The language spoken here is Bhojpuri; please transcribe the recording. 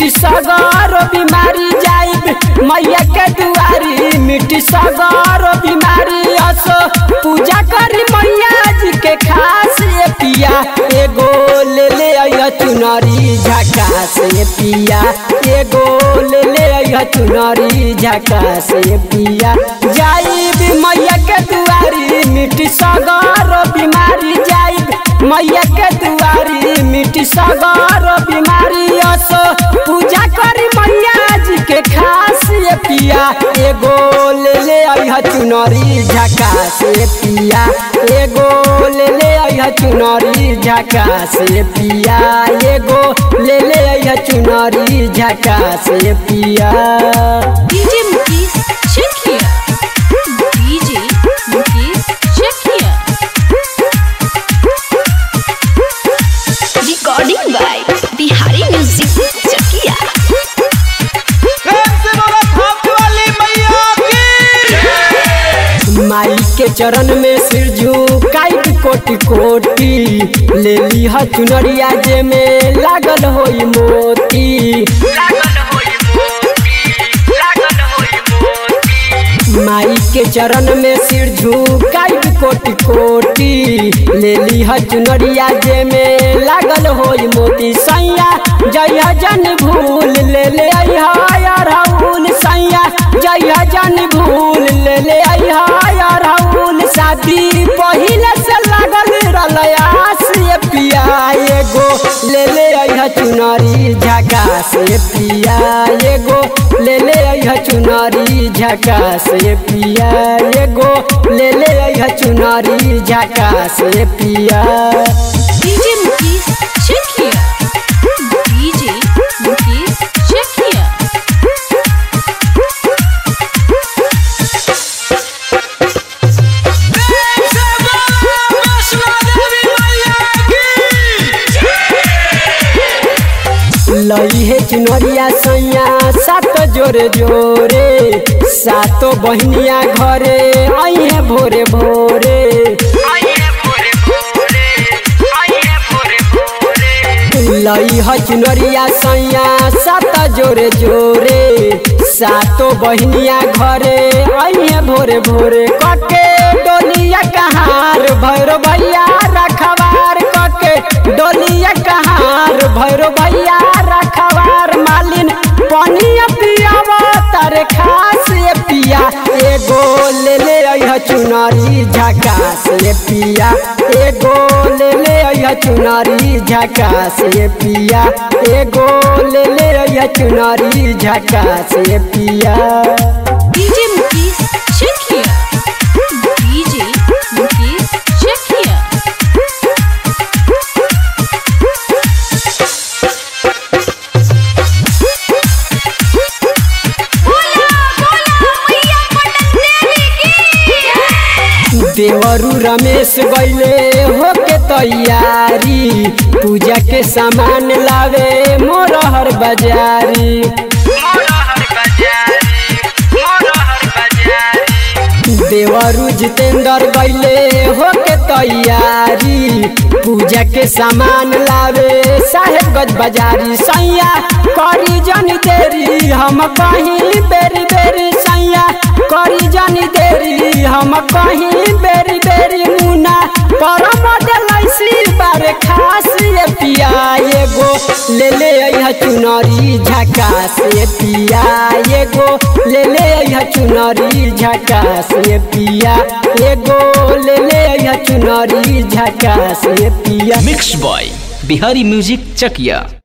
मिट्टी सगर बीमारी जाइब मैया के दुआरी मिट्टी सगर बीमारी असो पूजा करी मैया जी के खास ये पिया एगो ले ले अइह चुनरी झका से पिया एगो ले ले अइह चुनरी झका से पिया जाइब मैया के दुआरी मिट्टी सगर बीमारी जाइब मैया के दुआरी मिट्टी सगर बीमारी असो पूजा करी मैया जी के खास ये पिया एगो ले ले अइह चुनरी झका से पिया एगो ले ले अइह चुनरी झका से पिया एगो ले ले अइह चुनरी झका से पिया DJ Mukesh check here. DJ Mukesh check here. Recording by Bihari Music Chakia. प्रेम से बोलो थाप वाली मैया की माई के चरण में सिर झुकाई कोटि कोटि ले ली ह चुनरिया जे में लागल होई मोती माई के चरण में सिर झुकाई कोटि कोटि ले ली ह चुनरिया जे में लागल होई मोती सैया जय जन भूल ले ले अइहा राहुल सैया जय जन भूल ले ले अइहा राहुल शादी पहिले से लागल रलयास ये पिया एगो ले ले अइहा चुनरी झका से पिया एगो ले ले अइहा चुनरी झका से पिया एगो ले ले अइहा चुनरी झका से पिया DJ Mukesh check here. DJ Mukesh check here. प्रेम से बोलो वैष्णो देवी मैया की लई है चुनरिया सैया सात जोरे जोरे सातो बहनिया घरे आई है भोरे भोरे लई है चुनरिया सैया सात जोरे जोरे सातो बहनिया घरे आई है भोरे भोरे कके डोलिया कहार भैरो भैया रखवार कके डोलिया कहार भैरो भैया रखवार मालिन पनिया पियावा तारे खास ये पिया एगो ले ले अइह चुनरी झका से पिया एगो ले ले अइह चुनरी झका से पिया एगो ले ले अइह चुनरी झका से पिया DJ Mukesh check here. DJ Mukesh check here. देवरू रमेश गईले होके तैयारी पूजा के सामान लावे मोरहर बाजारी देवरू जितेंद्र गईले होके तैयारी पूजा के सामान लावे साहेबगंज बाजारी सैया करी जनी देरी हम कहीं बेरी बेरी सैया करी जनी देरी हम कहीं बेरी बेरी मुना परम दिलैसी बारे खास ये पिया एगो ले ले अइह चुनरी झका से पिया एगो ले ले अइह चुनरी झका से पिया एगो ले ले अइह चुनरी झका से पिया mix by Bihari music Chakiya